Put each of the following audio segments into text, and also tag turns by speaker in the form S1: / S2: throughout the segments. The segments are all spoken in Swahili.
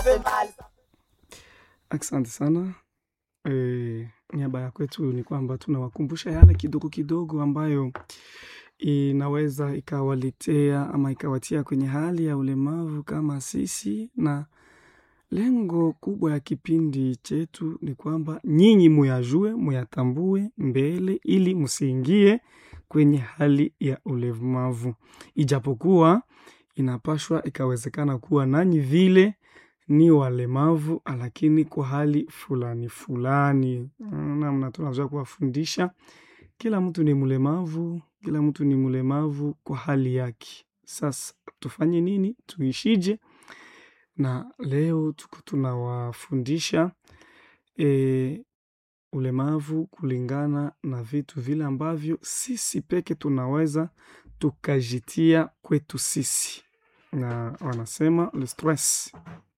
S1: Asante sana. E, niaba ya kwetu ni kwamba tunawakumbusha yale kidogo kidogo ambayo inaweza ikawaletea ama ikawatia kwenye hali ya ulemavu kama sisi, na lengo kubwa ya kipindi chetu ni kwamba nyinyi muyajue, muyatambue mbele, ili msiingie kwenye hali ya ulemavu, ijapokuwa inapashwa ikawezekana kuwa nanyi vile ni walemavu, lakini kwa hali fulani fulani. Namna tunaweza kuwafundisha, kila mtu ni mlemavu, kila mtu ni mlemavu kwa hali yake. Sasa tufanye nini? Tuishije? Na leo tuko tunawafundisha e, ulemavu kulingana na vitu vile ambavyo sisi peke tunaweza tukajitia kwetu sisi, na wanasema le stress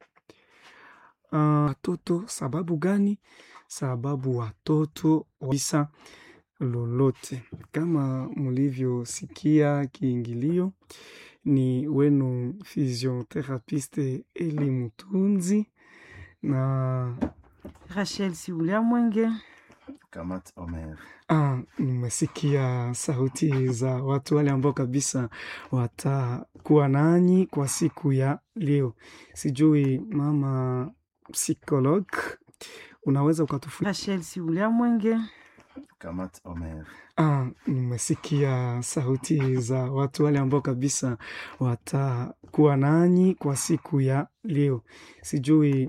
S1: watoto. Sababu gani? Sababu watoto wisa lolote, kama mlivyosikia kiingilio, ni wenu physiotherapiste Eli Mutunzi na
S2: Rachel Siulia Mwenge.
S3: Kamat Omer.
S1: Ah, nimesikia sauti za watu wale ambao kabisa watakuwa nanyi kwa siku ya leo. Sijui mama psikolog, unaweza ukatufu...
S2: Rachel Siulia Mwenge.
S3: Kamat Omer.
S1: Ah, nimesikia sauti za watu wale ambao kabisa watakuwa nanyi kwa siku ya leo. Sijui